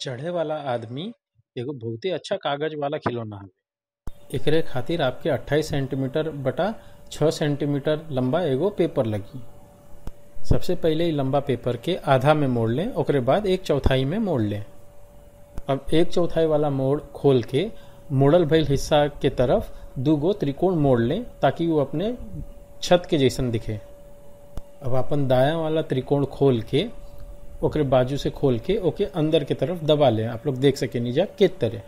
चढ़े वाला आदमी एगो बहुते अच्छा कागज वाला खिलौना हवे एकरे खातिर आपके 28 सेंटीमीटर बटा 6 सेंटीमीटर लंबा एगो पेपर लगी सबसे पहिले इ लंबा पेपर के आधा में मोड़ लें ओकरे बाद एक चौथाई में मोड़ लें अब एक चौथाई वाला मोड़ खोल के मोड़ल भइल हिस्सा के तरफ दू गो त्रिकोण मोड़ लें ताकि वो अपने छत के जैसन दिखे अब अपन दायां वाला त्रिकोण खोल के ओकरे बाजू से खोल के ओके अंदर के तरफ दबा लें आप लोग देख सके नीचा के तरह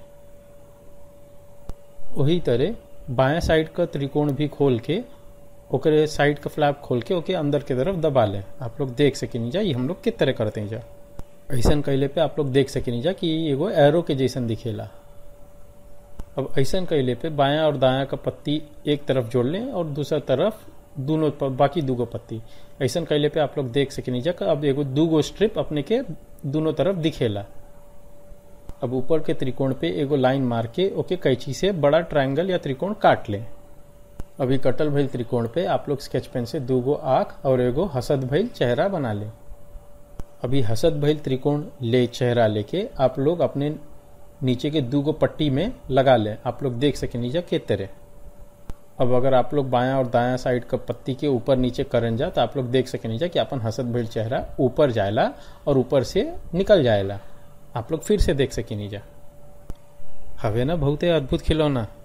वही तरह बाएं साइड का त्रिकोण भी खोल के ओकरे साइड का फ्लैप खोल के ओके अंदर के तरफ दबा लें आप लोग देख सके नीचा ये हम लोग किस तरह करते हैं जा ऐसा कैले पे आप लोग देख सके नीचा कि एगो एरो के जैसन दिखेला अब ऐसा कैले पे बायां और दायां का पत्ती एक तरफ जोड़ लें और दूसरा तरफ दोनों बाकी दूगो पत्ती ऐसा कैले पे आप लोग देख सके नीचा अब एगो दूगो स्ट्रिप अपने के दोनों तरफ दिखेला अब ऊपर के त्रिकोण पे एगो लाइन मार के ओके कैंची से बड़ा ट्रायंगल या त्रिकोण काट लें अभी कटल भइल त्रिकोण पे आप लोग स्केच पेन से दूगो आंख और एगो हसद भइल चेहरा बना लें अभी हसद भइल त्रिकोण ले चेहरा लेके आप लोग अपने नीचे के दूगो पट्टी में लगा लें आप लोग देख सके नीचे के तरह अब अगर आप लोग बायां और दायां साइड का पत्ती के ऊपर नीचे करन जा तो आप लोग देख सके नीचे कि अपन हसद भइल चेहरा ऊपर जाएला और ऊपर से निकल जाएला आप लोग फिर से देख सके नीचा हवे ना बहुते अद्भुत खिलौना